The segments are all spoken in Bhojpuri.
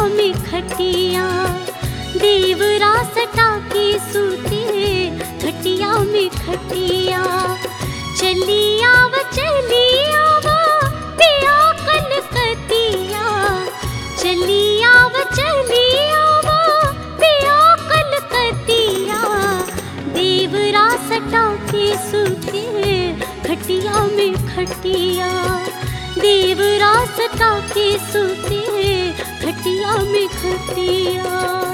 में खटिया देवरा सटा के सूते खटिया में खटिया चलिया व चलिया व पिया कलकतिया चलिया व चलिया व पिया कलकतिया देवरा सटा के सूते खटिया में खटिया देवरा सटा के सूते खटिया में खटिया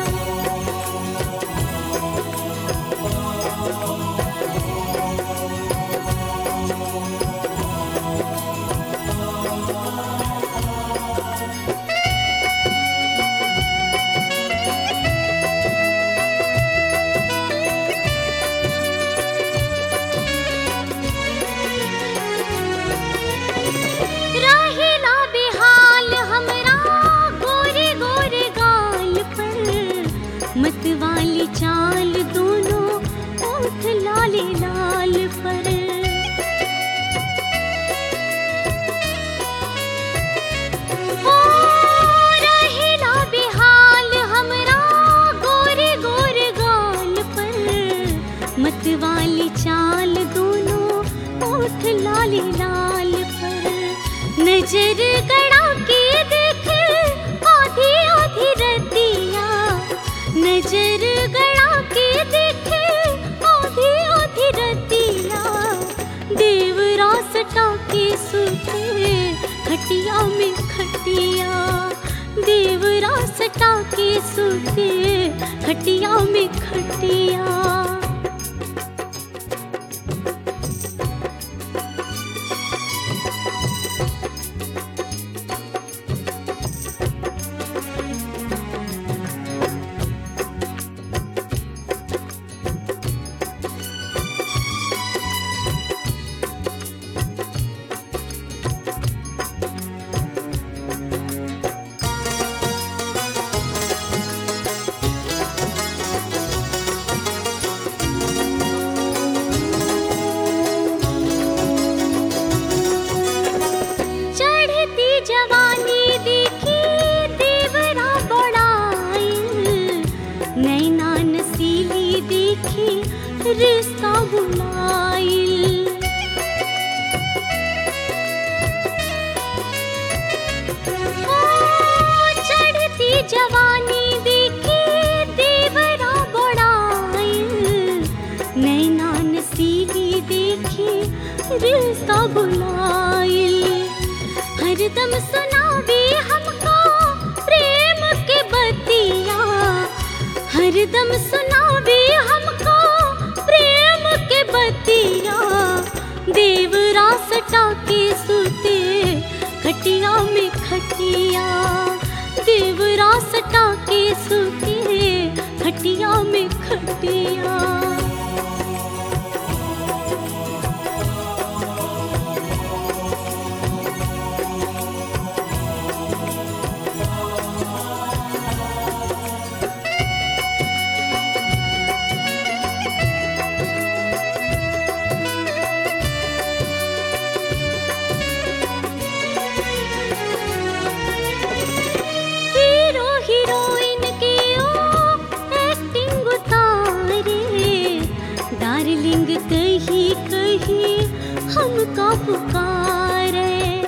रहेला बेहाल हमरा गोरे गोरे गाल पर मतवाली चाल दोनों ओठ लाले लाल पर हो रहेला बेहाल हमरा गोरे गोरे गाल पर मतवाली चाल दोनों ओठ लाले लाल पर नजर गड़ा के देख आधी आधी रतिया नजर गड़ा के देख आधी आधी रतिया देवरा सटा के सूते खटिया में खटिया देवरा सटा के सूते खटिया में खटिया चढ़ती जवानी देखी देवरा बड़ाइल नैना नसीली देखी रिश्ता बुलाइल ओ, चढ़ती जवानी देखी देवरा बड़ाइल नैना नसीली देखी रिश्ता बुलाइल हरदम सुनावे हमको प्रेम के बतिया हरदम सुनावे हमको प्रेम के बतिया देवरा सटा के सूते खटिया में खटिया देवरा सटा के सूते खटिया में खटिया हीरो हीरोइन के ओ एक्टिंग उतारे डार्लिंग कही कही हमका पुकारे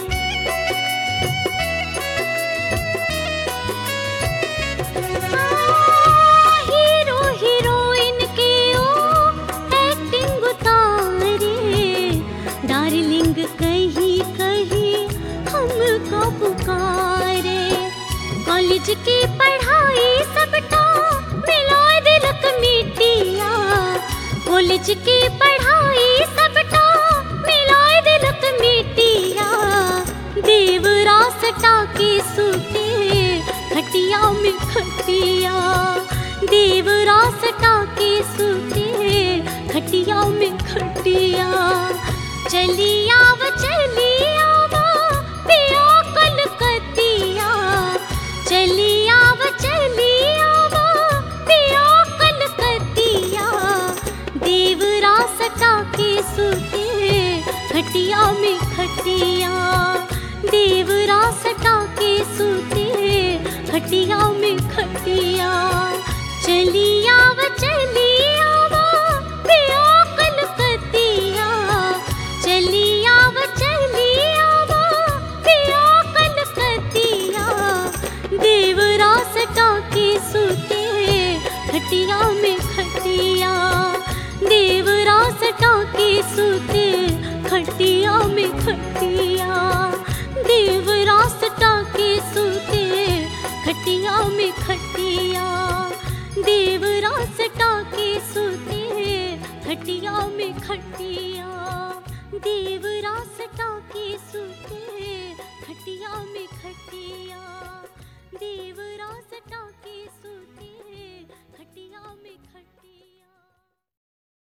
हाँ, हीरो हीरोइन के ओ एक्टिंग उतारे डार्लिंग कही कही हमको पुकारे कॉलेज की पढ़ाई सबटा मिला दिलक मिटिया कॉलेज की पढ़ाई सबटा मिला दिलक मिटिया देवरा सटा के सूते खटिया में खटिया देवरा सटा के सूते खटिया में खटिया चलिया व चलिया व पिया कलकतिया चलिया व चलिया व पिया कलकतिया देवरा सटा के सूते खटिया में खटिया देवरा सटा के सूते खटिया में खटिया चलिया व चलिया वा पिया कलकतिया चलिया व चलिया वा पिया कलकतिया देवरा सटा के सूते खटिया में खटिया देवरा सटा के सूते खटिया में खटिया देवरा सटा के सूते खटिया में खटिया देवरा सटा के सूते खटिया में खटिया देवरा सटा